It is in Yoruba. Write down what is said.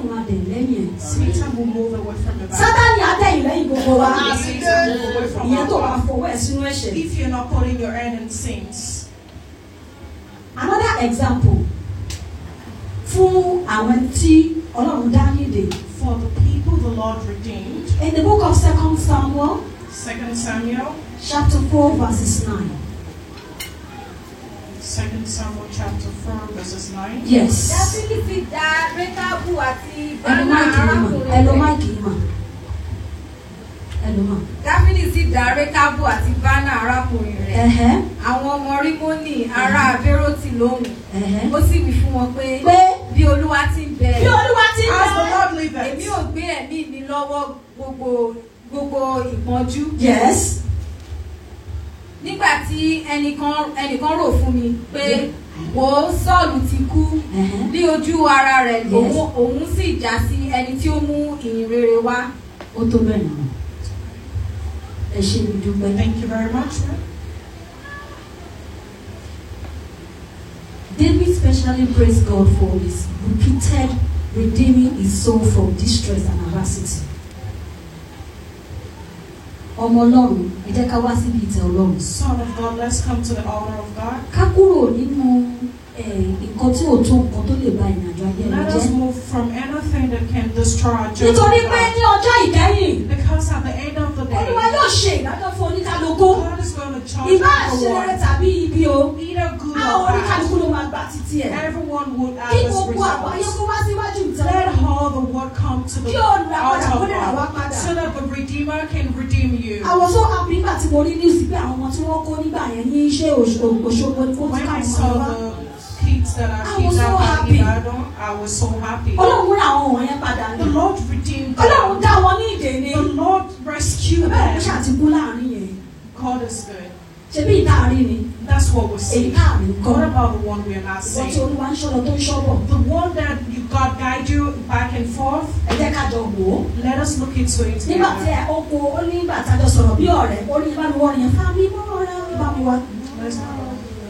sátánì máa dẹ̀ lẹ́yìn ẹ̀ Satan will move away from the Bible. sátánì á dẹ̀yìn lẹ́yìn gbogbo wa Ah, Satan will move away from ìyẹn tó our bá life. fọwọ́ ẹ̀ sínú ẹ̀ṣẹ̀ If you're not putting your hand in sins. another example fún àwọn tí ọlọ́run dá nídè For the people the Lord redeemed. in the book of second samuel Second Samuel. chapter four verses nine Second Samuel chapter 4 verses 9. yes dáfídì sì dá rékábù àti ẹnu bánà máìkì yìí mà ẹnu arákùnrin rẹ̀ máìkì yìí mà ẹnu mà dáfídì sì dá rékábù àti bánà arákùnrin rẹ̀ ẹ̀hẹ́ àwọn ọmọ rímónì ará abẹ́rọ́tì lóhùn ẹ̀hẹ́ ó sì wí fún wọn pé pé bí olúwa ti ń bẹ bí olúwa ti ń As the bẹ Lord èmi liveth. ò gbé ẹ̀mí mi lọ́wọ́ gbogbo gbogbo ìpọ́njú yes nígbà tí ẹnìkan ẹnìkan rò fún mi pé wò ó sọ́ọ̀lù ti kú ẹ̀hẹ́ ní ojú ara rẹ̀ Yes. òun òun sì já sí ẹni tí ó mú ìyìn rere wá ó tó bẹ́ẹ̀ nà ẹ ṣe mi dúpẹ́. Thank you very much. David specially praised God for his repeated redeeming his soul from distress and adversity. ọmọ ọlọ́run ẹ jẹ́ ká wá síbi ìtẹ́ ọlọ́run. Son of God, let's come to the altar of God. ká kúrò nínú eh, nǹkan tí ò tó nǹkan tó lè ba ìrìnàjò ayé ẹni Let us jẹ́. move from anything that can destroy our journey. nítorí with pé God. ní ọjọ́ ìkẹyìn Because at the end of the olúwa day, yóò ṣe ìdájọ́ fún oníkálukú. God is going to charge ìbá àṣẹ rere everyone, tàbí ibi o. either good àwọn or bad. oníkálukú ló máa gbà títí ẹ̀. Everyone would kí have his gbogbo àgbáyé results. kó wá síwájú ìtẹ́ Let ọlọ́run. all the word come to the kí olùràpadà altar kó of lè rà wá God padà. so that the Redeemer can redeem you. I was so happy nígbà tí mo rí news pé àwọn ọmọ tí wọ́n kó nígbà yẹn ní iṣẹ́ Òṣogbo Òṣogbo ni wọ́n ti When ká I wọn saw wá. the kids that are I was so kidnapped happy. in Ibadan, I was so happy. Ọlọ́run rà àwọn wọ̀nyẹn padà The ní. Lord redeemed Ọlọ́run them. dá wọn ní ìdè ni. The Lord rescued Bẹ́ẹ̀ ló them. ṣàtìkú láàrin yẹn. God is good. Ṣebí ìtaàrí ni. That's what we're Èyí seeing. káàrí ń kọ́. What about the one we are not Ìwọ́n tí seeing? Olúwa ń ṣọ́lọ tó ń ṣọ́bọ̀. The one that you God guide you back and forth. Ẹ jẹ́ ká jọ wò ó. Let us look into it Nígbà tí together. ẹ ó kó ó ní ìgbà tájọ sọ̀rọ̀ bí ọ̀rẹ́ ó ní ìbániwọ̀ yẹn fáwọn mímọ́ ọ̀rẹ́ ìbámiwá. Let's